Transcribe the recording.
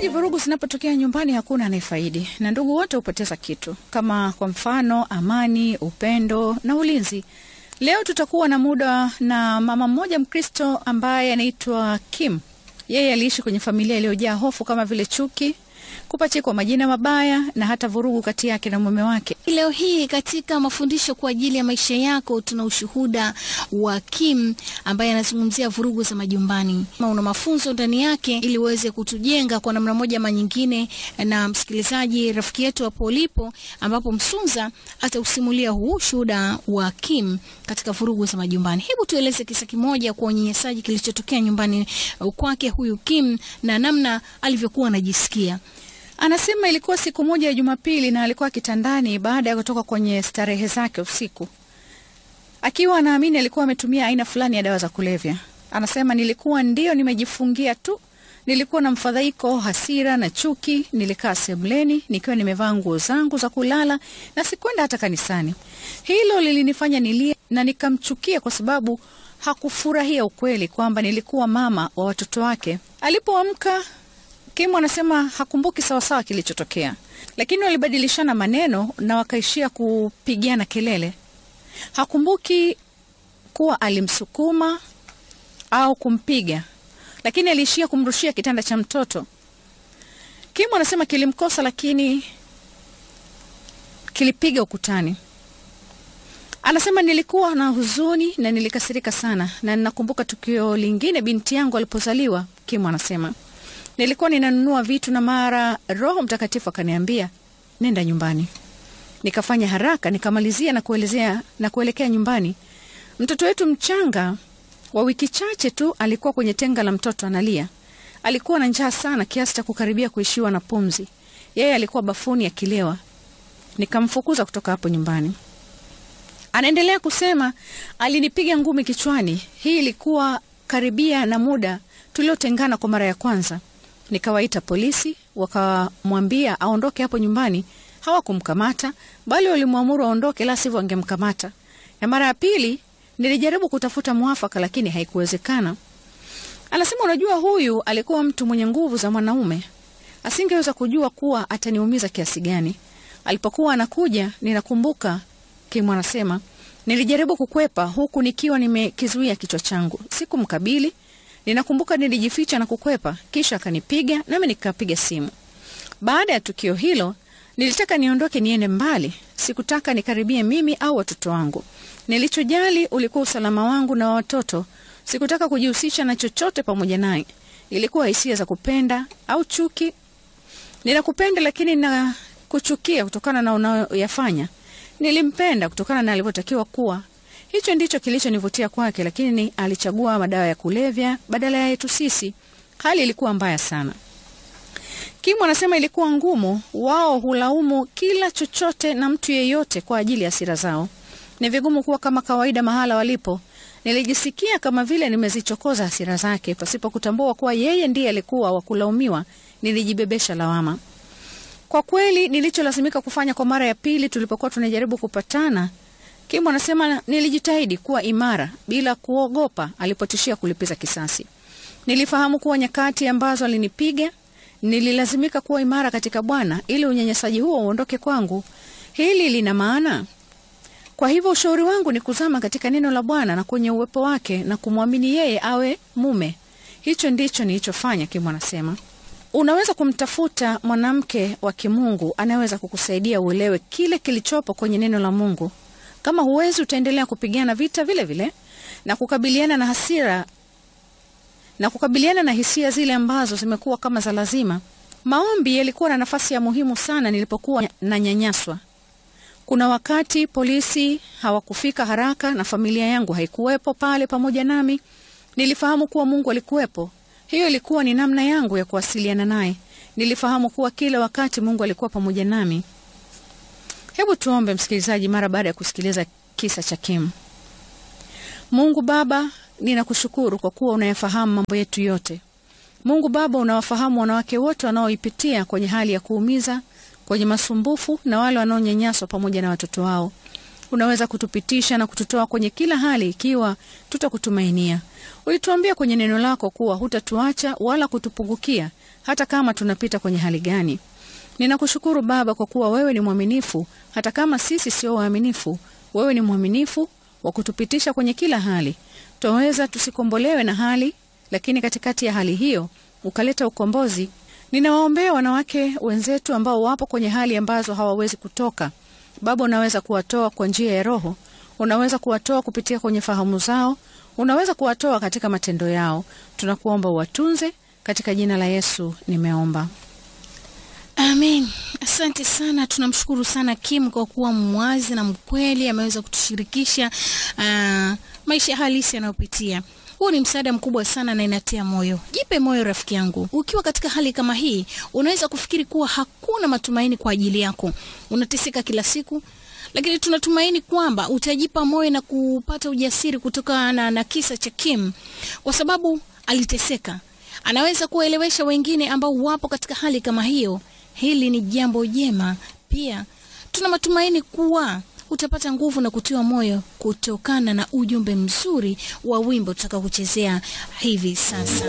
Msikilizaji, vurugu zinapotokea nyumbani hakuna anayefaidi na ndugu wote hupoteza kitu, kama kwa mfano amani, upendo na ulinzi. Leo tutakuwa na muda na mama mmoja Mkristo ambaye anaitwa Kim. Yeye aliishi kwenye familia iliyojaa hofu kama vile chuki, kupachikwa majina mabaya na hata vurugu kati yake na mume wake. Leo hii katika mafundisho kwa ajili ya maisha yako tuna ushuhuda wa Kim ambaye anazungumzia vurugu za majumbani. Una mafunzo ndani yake ili uweze kutujenga kwa namna moja ama nyingine. Na msikilizaji, rafiki yetu hapo ulipo, ambapo Msunza atausimulia huu ushuhuda wa Kim katika vurugu za majumbani. Hebu tueleze kisa kimoja kwa unyanyasaji kilichotokea nyumbani kwake huyu Kim na namna alivyokuwa anajisikia. Anasema ilikuwa siku moja ya Jumapili na alikuwa kitandani baada ya kutoka kwenye starehe zake usiku, akiwa anaamini alikuwa ametumia aina fulani ya dawa za kulevya. Anasema nilikuwa ndio nimejifungia tu, nilikuwa na mfadhaiko, hasira na chuki. Nilikaa sebuleni nikiwa nimevaa nguo zangu za kulala na sikwenda hata kanisani. Hilo lilinifanya nilie na nikamchukia kwa sababu hakufurahia ukweli kwamba nilikuwa mama wa watoto wake. Alipoamka Kim anasema hakumbuki sawasawa kilichotokea, lakini walibadilishana maneno na wakaishia kupigiana kelele. Hakumbuki kuwa alimsukuma au kumpiga, lakini aliishia kumrushia kitanda cha mtoto. Kim anasema kilimkosa, lakini kilipiga ukutani. Anasema nilikuwa na huzuni na nilikasirika sana, na ninakumbuka tukio lingine binti yangu alipozaliwa. Kim anasema nilikuwa ninanunua vitu na mara Roho Mtakatifu akaniambia nenda nyumbani. Nikafanya haraka nikamalizia na kuelezea na kuelekea nyumbani. Mtoto wetu mchanga wa wiki chache tu alikuwa kwenye tenga la mtoto analia. Alikuwa na njaa sana kiasi cha kukaribia kuishiwa na pumzi. Yeye alikuwa bafuni akilewa. Nikamfukuza kutoka hapo nyumbani. Anaendelea kusema alinipiga ngumi kichwani. Hii ilikuwa karibia na muda tuliotengana kwa mara ya kwanza. Nikawaita polisi, wakamwambia aondoke hapo nyumbani. Hawakumkamata bali walimwamuru aondoke, la sivyo wangemkamata. Na mara ya pili nilijaribu kutafuta mwafaka, lakini haikuwezekana. Anasema, unajua, huyu alikuwa mtu mwenye nguvu za mwanaume, asingeweza kujua kuwa ataniumiza kiasi gani. Alipokuwa anakuja, ninakumbuka Kim anasema, nilijaribu kukwepa huku nikiwa nimekizuia kichwa changu, sikumkabili Ninakumbuka nilijificha na kukwepa, kisha akanipiga nami nikapiga simu. Baada ya tukio hilo, nilitaka niondoke niende mbali. Sikutaka nikaribie mimi au watoto wangu. Nilichojali ulikuwa usalama wangu na watoto. Sikutaka kujihusisha na chochote pamoja naye. Ilikuwa hisia za kupenda au chuki. Ninakupenda lakini na kuchukia kutokana na unayoyafanya. Nilimpenda kutokana na alivyotakiwa kuwa Hicho ndicho kilichonivutia kwake, lakini alichagua madawa ya kulevya badala ya yetu sisi. Hali ilikuwa mbaya sana. Kim anasema ilikuwa ngumu. Wao hulaumu kila chochote na mtu yeyote kwa ajili ya hasira zao. Ni vigumu kuwa kama kawaida mahala walipo. Nilijisikia kama vile nimezichokoza hasira zake pasipo kutambua kuwa yeye ndiye alikuwa wa kulaumiwa. Nilijibebesha lawama. Kwa kweli, nilicholazimika kufanya kwa mara ya pili tulipokuwa tunajaribu kupatana Kim anasema nilijitahidi kuwa imara bila kuogopa alipotishia kulipiza kisasi. Nilifahamu kuwa nyakati ambazo alinipiga, nililazimika kuwa imara katika Bwana ili unyanyasaji huo uondoke kwangu. Hili lina maana. Kwa hivyo ushauri wangu ni kuzama katika neno la Bwana na kwenye uwepo wake na kumwamini yeye awe mume. Hicho ndicho nilichofanya, Kim anasema. Unaweza kumtafuta mwanamke wa kimungu anayeweza kukusaidia uelewe kile kilichopo kwenye neno la Mungu. Kama huwezi, utaendelea kupigana vita vile vile na kukabiliana na hasira na kukabiliana na hisia zile ambazo zimekuwa kama za lazima. Maombi yalikuwa na nafasi ya muhimu sana nilipokuwa na nyanyaswa. Kuna wakati polisi hawakufika haraka na familia yangu haikuwepo pale pamoja nami. Nilifahamu kuwa Mungu alikuwepo. Hiyo ilikuwa ni namna yangu ya kuwasiliana naye. Nilifahamu kuwa kila wakati Mungu alikuwa pamoja nami. Hebu tuombe, msikilizaji, mara baada ya kusikiliza kisa cha Kim. Mungu Baba, ninakushukuru kwa kuwa unayafahamu mambo yetu yote. Mungu Baba, unawafahamu wanawake wote wanaoipitia kwenye hali ya kuumiza, kwenye masumbufu na wale wanaonyanyaswa pamoja na watoto wao. Unaweza kutupitisha na kututoa kwenye kila hali ikiwa tutakutumainia. Ulituambia kwenye neno lako kuwa hutatuacha wala kutupungukia hata kama tunapita kwenye hali gani. Ninakushukuru Baba kwa kuwa wewe ni mwaminifu hata kama sisi sio waaminifu. Wewe ni mwaminifu wa kutupitisha kwenye kila hali. Twaweza tusikombolewe na hali, lakini katikati ya hali hiyo ukaleta ukombozi. Ninawaombea wanawake wenzetu ambao wapo kwenye hali ambazo hawawezi kutoka. Baba, unaweza kuwatoa kwa njia ya Roho, unaweza kuwatoa kupitia kwenye fahamu zao, unaweza kuwatoa katika matendo yao. Tunakuomba uwatunze, katika jina la Yesu nimeomba. Amen. Asante sana, tunamshukuru sana Kim kwa kuwa mwazi na mkweli, ameweza kutushirikisha uh, maisha halisi yanayopitia. Huu ni msaada mkubwa sana na inatia moyo. Jipe moyo rafiki yangu, ukiwa katika hali kama hii, unaweza kufikiri kuwa hakuna matumaini kwa ajili yako, unateseka kila siku, lakini tunatumaini kwamba utajipa moyo na kupata ujasiri kutokana na, na kisa cha Kim, kwa sababu aliteseka. Anaweza kuwaelewesha wengine ambao wapo katika hali kama hiyo. Hili ni jambo jema. Pia tuna matumaini kuwa utapata nguvu na kutiwa moyo kutokana na ujumbe mzuri wa wimbo tutakaokuchezea hivi sasa.